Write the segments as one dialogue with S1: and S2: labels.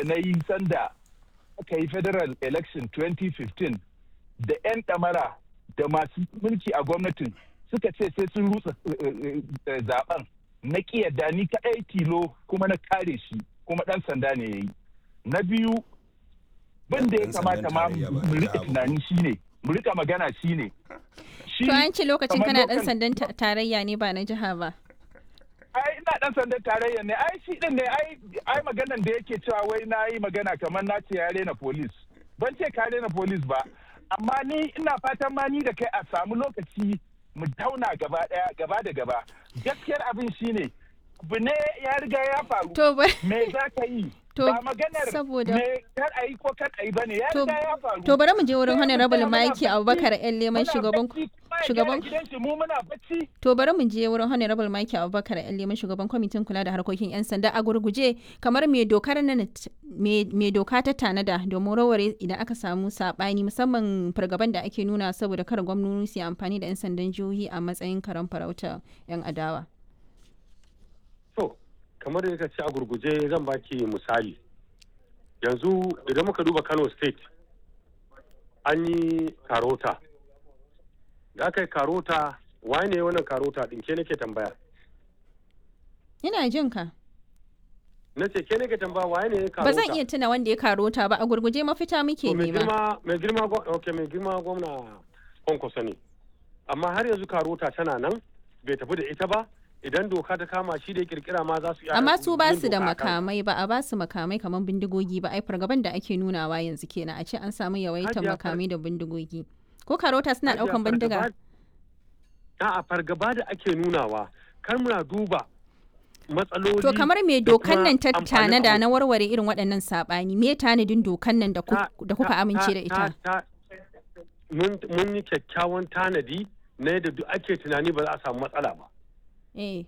S1: na yi sanda aka yi federal election 2015 da 'yan ɗamara da masu mulki a gwamnatin suka ce sai sun rutsa zaben na yadda ni kaɗai tilo kuma na kare shi kuma ɗan sanda ne ya yi na biyu bin da ya kamata ma mu rika tunani shine mu rika magana shine
S2: to an ce lokacin kana ɗan sandan tarayya ne ba na jiha ba
S1: ai ina dan sandan tarayya ne ai shi din ne ai ai maganan da yake cewa wai na yi magana kamar na ce ya rena police ban ce ka rena police ba amma ni ina fatan ma ni da kai a samu lokaci mu tauna gaba daya gaba da gaba gaskiyar abin shine abu ne ya riga ya faru
S2: to
S1: me za ka yi
S2: to
S1: ba maganar
S2: saboda
S1: me kar a yi ko kar a yi bane ya
S2: to,
S1: riga ya faru
S2: to bari mu je wurin
S1: Sai mu
S2: honorable
S1: tsaya muna
S2: Mike Abubakar
S1: bacci,
S2: yan leman
S1: muna
S2: shugaban
S1: bacci, kuma ya
S2: shugaban
S1: gyara gidan shi mu muna bacci
S2: To bari mu je wurin Honorable Mike Abubakar yan leman shugaban kwamitin kula da harkokin 'yan sanda a gurguje kamar me dokar nan me doka ta tanada domin raware idan aka samu sabani musamman fargaban da ake nuna saboda kar gwamnoni su yi amfani da 'yan sandan jihohi a matsayin karan farauta 'yan adawa.
S3: To, kamar da ka ce a gurguje zan baki misali. Yanzu idan muka duba Kano State, an yi karota. Da aka yi karota, waye ne wannan karota ɗin ke nake tambaya?
S2: Ina jin ka.
S3: Na ce ke nake tambaya waye ne karota?
S2: Ba zan iya tuna wanda ya karota ba a gurguje mafita muke
S3: To, mai
S2: nema.
S3: girma mai girma gwa- okay, mai girma gwamna kwankwaso ne amma har yanzu karota tana nan bai tafi da ita ba idan doka ta kama shi da ya kirkira ma za su iya
S2: Amma su ba
S3: yin
S2: su da
S3: doka a kan-
S2: makamai ba a ba su makamai kamar bindigogi ba ai fargaban da ake nunawa yanzu kenan a ce an samu yawaitar
S3: Hajiya far-
S2: makamai da bindigogi. Ko karota suna
S3: Hajiya,
S2: daukan bindiga?
S3: fargaba- A'a fargaba da ake nunawa kar muna duba matsaloli
S2: To kamar me
S3: da
S2: dokan
S3: kuma
S2: nan ta
S3: amfanin
S2: tanada
S3: abu.
S2: na warware irin waɗannan saɓani me tanadin dokan nan da ku-
S3: Ta-
S2: da kuka
S3: ta-
S2: amince da
S3: ta-
S2: ita?
S3: ta- mun mun yi kyakkyawan tanadi na yadda duk ake tunani ba za a samu matsala ba
S2: Eh.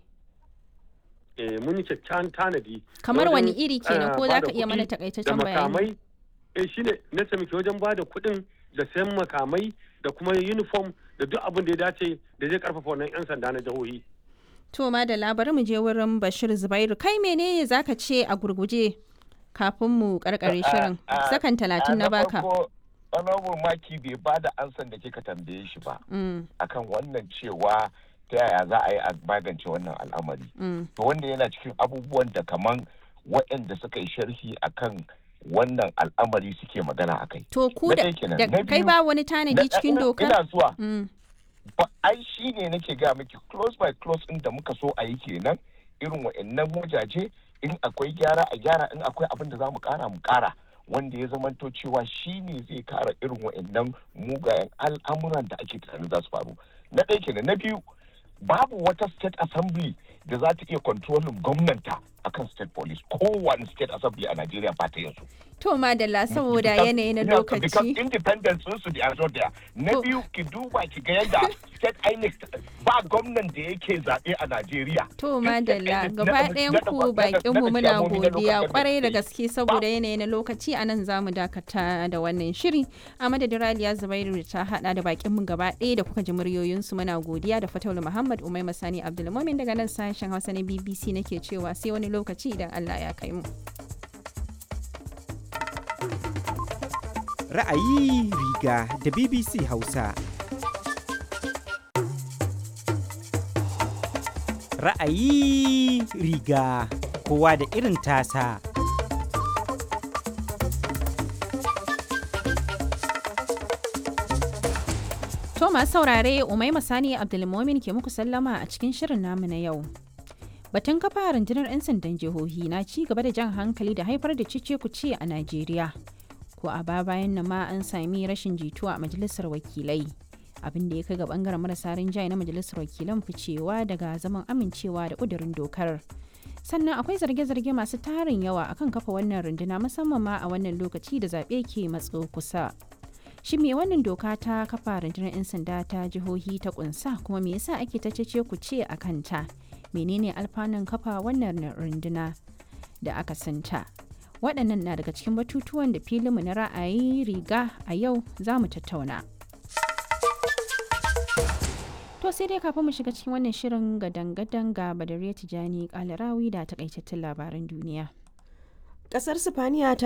S3: eh mun yi kyakkyawan tanadi
S2: Kamar
S3: na
S2: wani
S3: wajen,
S2: iri kenan
S3: eh,
S2: ko za
S3: bada
S2: ka iya
S3: kuɗi
S2: mana
S3: da
S2: takaitaccen bayani?
S3: makamai eh shine na taimaki wajen ba da kuɗin da sayan makamai da kuma uniform da duk abin da ya dace da zai karfafa wannan 'yan sanda na jihohi
S2: To ma da labarin mu je wurin Bashir Zubairu kai menene zaka ce a gurguje kafin mu karkare shirin sakan talatin na baka.
S4: honorable maki bai ba da ansan da kika tambaye shi ba
S2: Mm,
S4: akan wannan cewa ta yaya za a yi a magance wannan al'amari
S2: mm.
S4: to wanda yana cikin abubuwan da kaman waɗanda suka yi sharhi akan wannan al'amari suke magana a kai
S2: To ku
S4: Na
S2: da
S4: ɗaya kenan.
S2: da
S4: Na
S2: kai
S4: biyu,
S2: ba wani tanadi cikin
S4: ina
S2: dokar?
S4: zuwa
S2: Mm,
S4: ba ai shi ne nake ga miki close by close ɗin da muka so a yi kenan irin wa'annan wajaje in akwai gyara a gyara in akwai abin da za mu kara mu kara wanda ya zamanto cewa shi ne zai kara irin wa'annan mugayen al'amuran da ake tunanin za su faru na ɗaya kenan na biyu babu wata state assembly da za ta iya kontrolin gwamnanta akan state police kowane state assembly a Najeriya ba ta yanzu.
S2: To madalla saboda
S4: Because-
S2: yanayi na
S4: yeah, because
S2: lokaci.
S4: independence sun su da yazo da na
S2: To-
S4: biyu ki duba ki ga yadda state INEC ba gwamnan da yake zaɓe a Najeriya.
S2: To
S4: Duk state
S2: madalla
S4: INEC
S2: gaba
S4: na-
S2: ɗayan
S4: na-
S2: ku
S4: na-
S2: bakin
S4: na-
S2: mu
S4: na
S2: muna
S4: ciyamomi na local
S2: godiya
S4: government
S2: kwarai da
S4: state.
S2: gaske saboda yanayi na lokaci a nan zamu dakata da wannan shiri a madadin Raliya Zubairu da ta hada da bakin mu gaba ɗaya da kuka ji muryoyin su muna godiya da Fataulu Muhammad Umai Masani Abdulmumin daga nan sashen Hausa na BBC nake cewa sai wani lokaci idan Allah ya kai mu.
S5: Ra'ayi riga da BBC Hausa. Ra'ayi riga kowa da irin tasa.
S2: To masu saurare Umai Masani Abdulmumin ke muku sallama a cikin shirin namu na yau. Batun kafa rundunar 'yan sandan jihohi na ci gaba da jan hankali da haifar da cice kuce a Najeriya. Ko a ba bayan nan ma an sami rashin jituwa a majalisar wakilai. Abin da ya kai ga bangaren marasa rinjaye na majalisar wakilan ficewa daga zaman amincewa da kudurin dokar. Sannan akwai zarge-zarge masu tarin yawa akan kafa wannan runduna musamman ma a wannan lokaci da zaɓe ke matso kusa. Shi me wannan doka ta kafa rundunar 'yan sanda ta jihohi ta kunsa kuma me yasa ake ta cece ku ce a kanta? Menene alfanun kafa wannan runduna da aka santa? Waɗannan na daga cikin batutuwan da filinmu na ra'ayi riga a yau za mu tattauna. To sai dai kafin mu shiga cikin wannan shirin gadan-gadan ga Badariya Tijani Kalarawi da takaitattun labaran duniya.
S6: Kasar Sifaniya ta